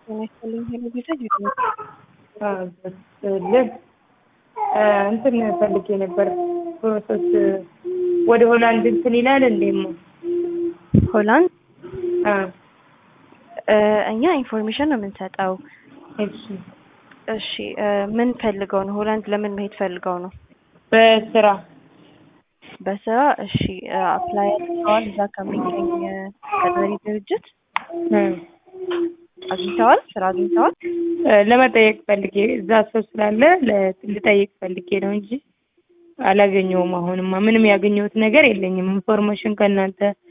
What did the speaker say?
ጤና ይስጥልኝ ሄሎ ጌታጅ ልን እንትን ፈልጌ ነበር ፕሮሰስ ወደ ሆላንድ እንትን ይላል እንዴሞ ሆላንድ እኛ ኢንፎርሜሽን ነው የምንሰጠው። እሺ እሺ ምን ፈልገው ነው? ሆላንድ ለምን መሄድ ፈልገው ነው? በስራ በስራ እሺ አፕላይ አድርገዋል? እዛ ከሚገኝ ቀጣሪ ድርጅት አግኝተዋል? ስራ አግኝተዋል? ለመጠየቅ ፈልጌ እዛ ሰው ስላለ ልጠይቅ ፈልጌ ነው እንጂ አላገኘውም። አሁንማ ምንም ያገኘሁት ነገር የለኝም። ኢንፎርሜሽን ከእናንተ